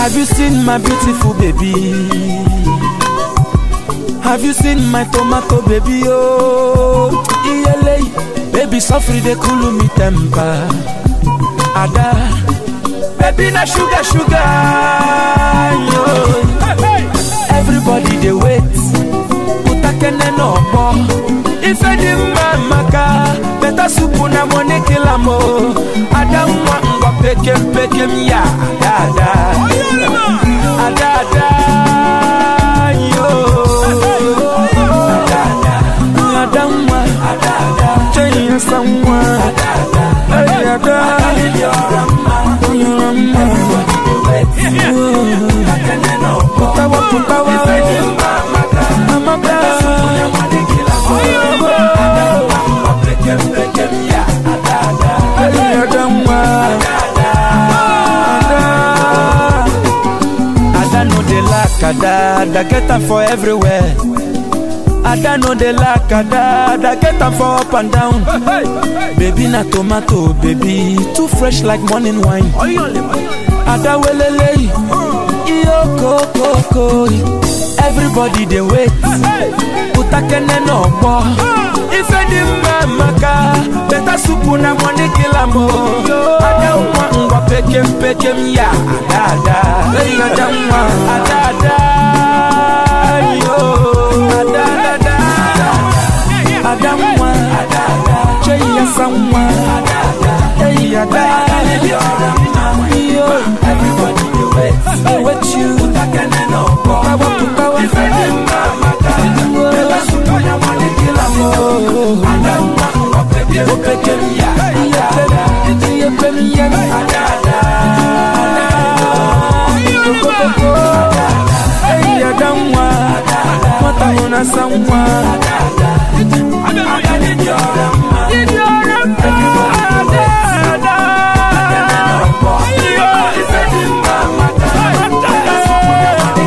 Have you seen my beautiful baby? Have you seen my tomato baby? Oh, iyele, baby suffer dey cool me temper. Ada, baby na sugar sugar. Yo. Everybody dey wait. Utakene no more. Ife di mma maka, better soup na money kill am o. Ada nwa ngwa pekem pekem ya. Ada ada, ada ada. Yo. Ada ada, ada nwa. Ada ada, change someone. Ada ada, hey ada. You're a man, you're a man. Putawa putawa. Amaka. Hey, ada nwa. Ada. Ada no dey lack ada, ada get am for everywhere. Ada no dey lack ada, ada get am for up and down. Baby na tomato, baby too fresh like morning wine. Ada welele, iyo kokoko. Everybody dey wait, utakene no gbọ́. Ife di mma maka, better soup na money kill am o. Ada nwa ngwa pekem pekem ya, ada ada. Hey, ada nwa, ada ada. Yo, ada ada. Ada nwa, ada ada. Chey ya sanwa, ada ada. Hey, ada. Yo, everybody dey wait, dey wait you. Utakene no gbọ́. Putawa putawa. Ife di mma maka, better soup na money kill am o. Ada nwa ngwa pekem pekem ya, ada ada. Iye pem ya, ada ada. Koko koko. Hey, ada nwa. Mwata una sanwa.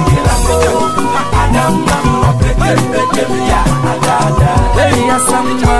Hey, ya sanwa.